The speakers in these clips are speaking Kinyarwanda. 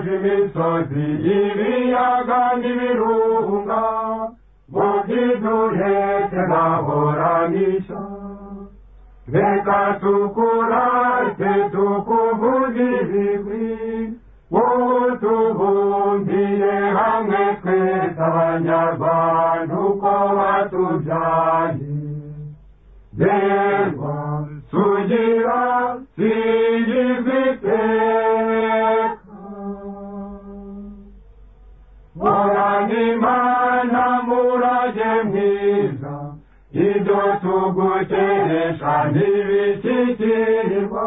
n'imisozi ibiyaga n'ibirunga mu by'iduhetse nahoranisha reka tukura twe tukuvuga ibigwi wowe tubumbiye hamwe twese abanyarwanda uko batubyaye reba tugira singizwa iteka murane imana murage mwiza ibyo tugukeresha ntibishyikirirwa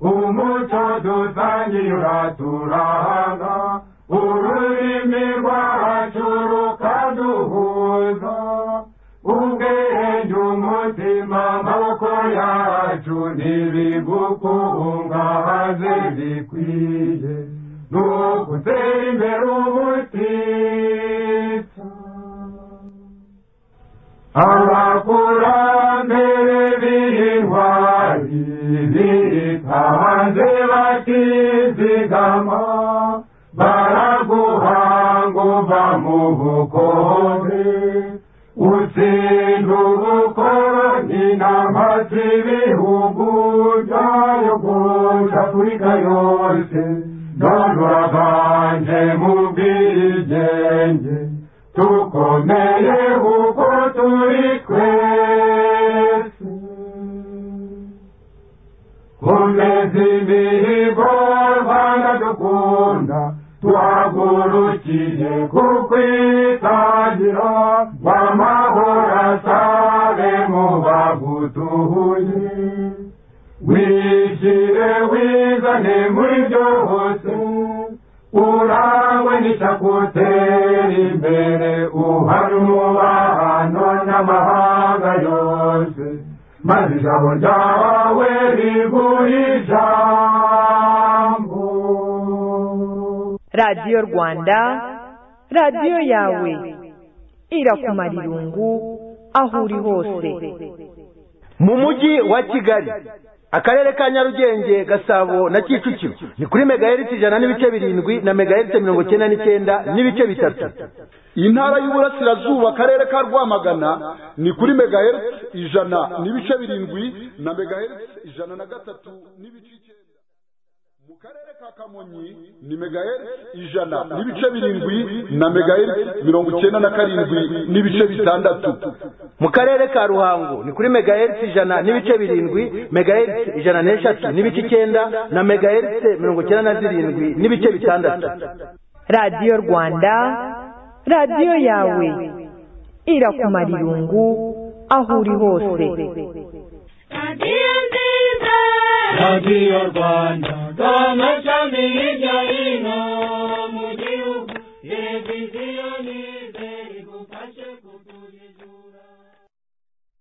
umuco dusangiye uraturanga ururimi rwacu rukaduhuza ubwenge umutima amaboko yacu ntibigukungahaze bikwiye ni ugutera imbere ubutitsa abakurambere b'intwari bitanze bakizigama baraguhanga uva mu bukombe utsinda ubukoroni n'amazi ibihugu byayo guca afurika yose none uraganje mu bwigenge tukomeye kuko turi twese komeza imihigo rwanda dukunda tuhagurukiye kukwitangira w'amahoro asabe mu bagutuye wishyire wizane muri byose urawe nishakutera imbere uhari umubano n'amahanga yose maze ijabo ryawe rigura ijambo radiyo rwanda radiyo yawe irakumara irungu aho uri hose mu mujyi wa kigali akarere ka nyarugenge gasabo na kicukiro ni kuri megaheriti ijana n'ibice birindwi na megaheriti mirongo icyenda n'icyenda n'ibice bitatu intara y'uburasirazuba akarere ka rwamagana ni kuri megaheriti ijana n'ibice birindwi na megaheriti ijana na gatatu n'ibice icyenda mu karere ka kamonyi ni megaheriti ijana n'ibice birindwi na megaheriti mirongo icyenda na karindwi n'ibice bitandatu mu karere ka ruhango ni kuri megaheriti ijana n'ibice birindwi megaheriti ijana n'eshatu n'ibice icyenda na megaheriti mirongo icyenda na zirindwi n'ibice bitandatu radiyo rwanda radiyo yawe irakumara irungu aho uri hose radiyo nziza radiyo rwanda rw'amashami y'ijyari